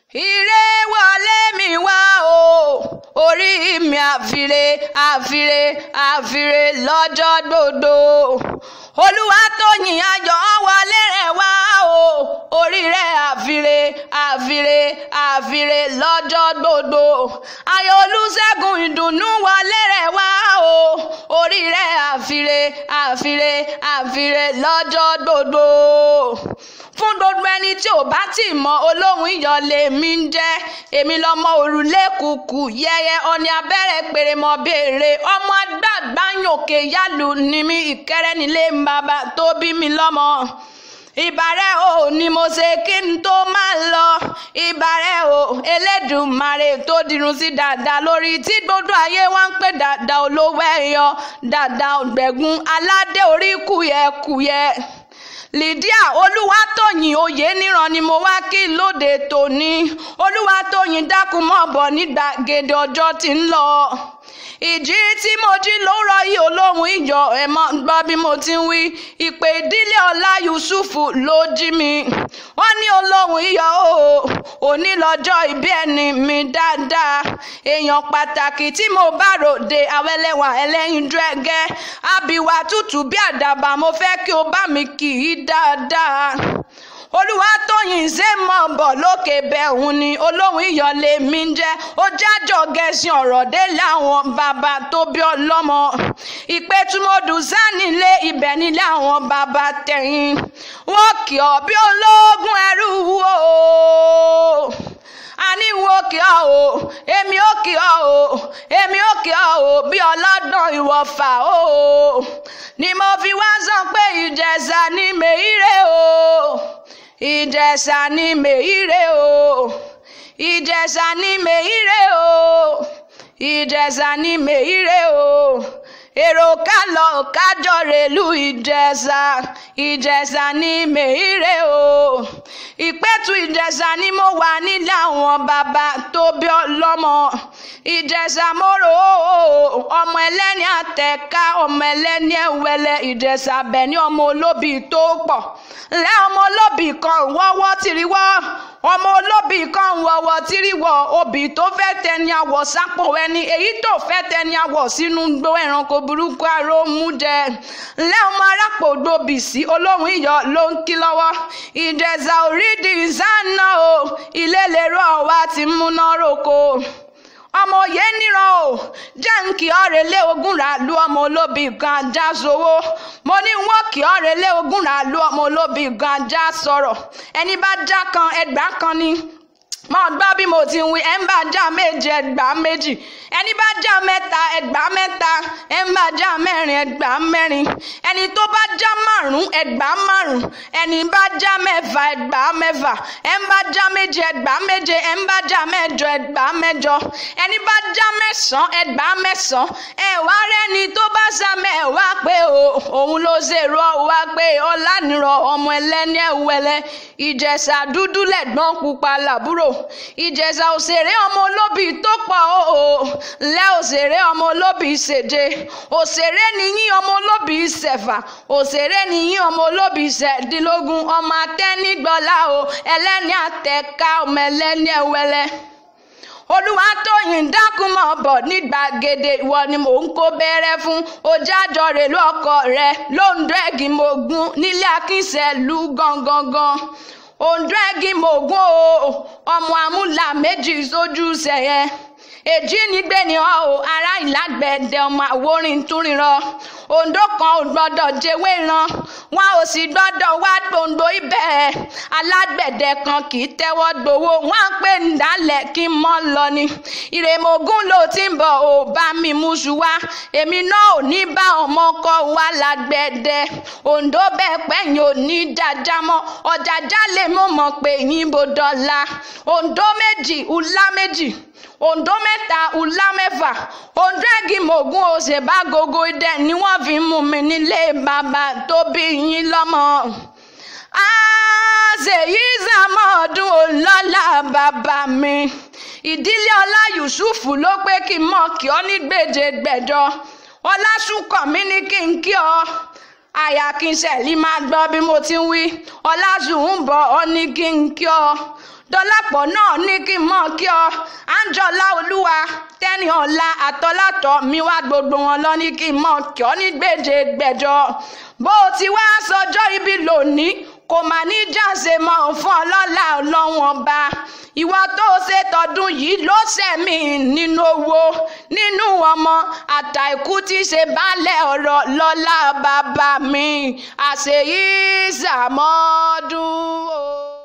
ire wọlé mi wá o orí mi àfire àfire àfire lọ́jọ́ gbogbo olúwatóyìn ayọ̀ wọlé rẹ̀ wá o orí rẹ̀ àfire àfire àfire lọ́jọ́ gbogbo ayọ̀ olúṣẹ́gun ìdùnnú wọlé rẹ̀ wá o orí rẹ̀ àfire àfire àfire lọ́jọ́ gbogbo fún gbogbo ẹni tí ò bá tì mọ olóhùn ìyọlé mi ń jẹ́ èmi lọmọ òrùlé kùkù yẹyẹ ọ̀ní abẹ́rẹ́ pèrèmọ béèrè ọmọ àgbààgbà yòókè yálù ni mi ìkẹrẹ nílé bàbá tó bí mi lọ́mọ ìbàrẹ̀ o ni mo ṣe kí n tó máa lọ ìbàrẹ̀ o elédùnmarè tó dirun sí dáadáa lórí tí gbogbo ayé wá ń pè dáadáa olówó ẹ̀yọ dáadáa ọ̀gbẹ̀gùn aládé orí kùyẹ̀kùyẹ̀ lydia olúwatóyìn oyè níran ni mo wá kí lóde tòní olúwatóyìn dákun mọ́ bọ̀ ní gbàgede ọjọ́ tí ń lọ ìjí tí mo jí lóòrọ̀ yìí olóhùn ìjọ ẹ̀ mọ́ gbọ́ bí mo ti ń wí ìpè ìdílé ọlá yusufu ló jí mi wọ́n ní olóhùn ìyọ̀ o òní lọ́jọ́ ìbí ẹni mi dáadáa èèyàn pàtàkì tí mo bá ròde awẹ́lẹ́wà ẹlẹ́yinjú ẹgẹ́ àbíwá tútù bí àdàbà mo fẹ́ kí o bá mi kì í dáadáa olúwatóyìn ṣe mọ̀ bọ̀ lókè bẹ́ẹ̀hún ni olóhùn ìyọ̀lé mi ń jẹ́ ó jájọ́ gẹ̀ẹ́sì ọ̀rọ̀ dé láwọn bàbá tó bí ọlọ́mọ ìpẹ́tùmọ̀dù sánilé ibẹ̀ nílé àwọn bàbá tẹ̀yìn wọ́n kì ọ́ bí ológun ẹrú wo àní wo kì ọ́ o èmi ò kì ọ́ o èmi ò kì ọ́ o bí ọlọ́dún ìwọ̀fà o ni mo fi wá sọ pé ìjẹ̀ṣà ni mèírè o ìjẹ̀ṣà ni mèírè o ìjẹ̀ṣà ni mèírè o ìjẹ̀ṣà ni mèírè o èrò ká lọ kájọ rèlú ìjẹ̀ṣà ìjẹ̀ṣà ni mèírè o ìpẹ́tù ìjẹ̀ṣà ni mo wà nílé àwọn bàbá tó bí ọlọ́mọ ìjẹ̀ṣà mọ́rò ọmọ ẹlẹ́ni àtẹ̀ká ọmọ ẹlẹ́ni ẹ̀wẹ̀lẹ̀ ìjẹ̀ṣà bẹ̀ ní ọmọ olóbì tó pọ̀ lẹ́ ọmọ olóbì kan wọ́wọ́ tìrìwọ́ ọmọ olóbì kan wọ̀wọ̀ tìrìwọ̀ obì tó fẹ́ tẹni àwọ̀ sápò ẹni èyí tó fẹ́ tẹni àwọ̀ sínú gbó ẹranko burúkú aró mú jẹ lẹ́ ọmọ arápò gbòbì sí olóhùn iyọ̀ ló ń kí lọ́wọ́ ìjẹ̀ṣà orídìí ìsáná o ilé lèrò ọ̀wá ti múná roko ọmọ òye níran o jẹ́ǹkì ọ̀rẹ́lẹ̀ ogun rà lu ọmọ olóbì kan ajá sowó mo ní wọ́n kì ọ̀rẹ́lẹ̀ ogun rà lu ọmọ olóbì kan ajá sọ̀rọ̀ ẹni bá já kan ẹgbàá kan ni mo gbọ́ bí mo ti ń wí ẹ̀ ń bá já méje ẹgbàá méjì ẹni bá já mẹ́ta ẹgbàá mẹ́ta ẹ̀ ń bá já mẹ́rin ẹgbàá mẹ́rin ẹni tó bá já márùn ẹgbàá márùn ẹni bá já mẹ́fà ẹgbàá mẹ́fà ẹ̀ ń bá já méje ẹgbàá méje ẹ̀ ń bá já mẹ́jọ ẹgbàá mẹ́jọ ẹni bá já mẹ́sàn ẹgbàá mẹ́sàn ẹ̀ wá rẹ́ni tó bá sá mẹ́wàá pé òun ló ṣèrò wá pé ọlánìrọ̀ ọmọ ẹlẹ́ni ẹ̀wẹ̀lẹ̀ ìjẹ̀ṣà dúdú lẹ̀gbọ́n pupa làbúrò ìjẹ̀ṣà òṣèré ọmọ olóbì tó pọ̀ o lẹ́ òṣèré ọmọ olóbì ṣèje òṣèré nìyín ọmọ olóbì ṣẹ̀fà òṣèré nìyín ọmọ olóbì ṣẹ̀dínlógún ọmọ atẹ́nigbọ́lá o ẹlẹ́ni àtẹ̀ká ọmọ ẹlẹ́ni ẹ̀wẹ́lẹ́ olúwatóyìn dákun mọ́ bọ̀ ní gbàgede ìwọ ni mò ń kó bẹ́rẹ́ fún ojájọ rẹ̀ lọ́kọ rẹ̀ lóńdó ẹ̀gìn mògún nílé akínsẹ̀lú gangan òǹdó ẹ̀gìn mògún o ọmọ amúlà méjì sójú sẹ̀yẹ èjì nígbè ní ọ o ará ìlágbẹ̀dẹ ọmọ àwòrán túnrìnrọ òǹdó kan ò gbọ́dọ̀ jẹwé ran wọn ò sì gbọ́dọ̀ wá gbòǹdó ibẹ̀ alágbẹ̀dẹ kan kì í tẹ́wọ́ gbowó wọn á pè nídàálẹ̀ kí n mọ́ lọ ni ìrèmọ̀gún ló ti ń bọ̀ ò bá mi múṣu wá èmi náà ò ní bá ọmọ kọ wá lágbẹ̀dẹ òǹdó bẹ́ẹ̀ pẹ́yìn ò ní dájá mọ́ ọ̀jàjà lè mọ̀ mọ̀ pé yín bó dọ́là òǹdó méjì ùlá méjì òǹdó mẹ́ta ùlá mẹ́fà òǹdó ẹ̀gì mògún òṣèbá gogo idẹ ni wọ́n fi mú mi nílé bàbá tó bí yín lọ́mọ. àṣeyí sàmọ́ọ̀dún ọlọ́lá bàbá mi ìdílé ọlá yusufu ló pé kí n mọ̀ kí ọ ní gbèjè gbẹ̀jọ ọlásùnkàn mi ní kí n kí ọ àyà kí n ṣẹ̀lí máa gbọ́ bí mo ti ń wí ọlásùn ń bọ̀ ọ ní kí n kí ọ dọ́lápọ̀ náà ní kí n mọ̀ kí ọ àǹjọ́lá olúwa tẹ́ni ọ̀la àtọ́látọ̀ mi wá gbogbo wọn lọ ní kí n mọ̀ kí ọ ní gbèdé gbẹ̀jọ bó o ti wá sọjọ́ ibi lónìí kò mà ní jáse mọ́ fún ọlọ́lá ọlọ́run ọba ìwà tó ṣe tọdún yìí ló ṣẹ̀mí nínú owó nínú ọmọ àtàìkú tí ṣe baálẹ̀ ọ̀rọ̀ lọ́lá bàbá mi àṣeyí ṣàmọ́dún o.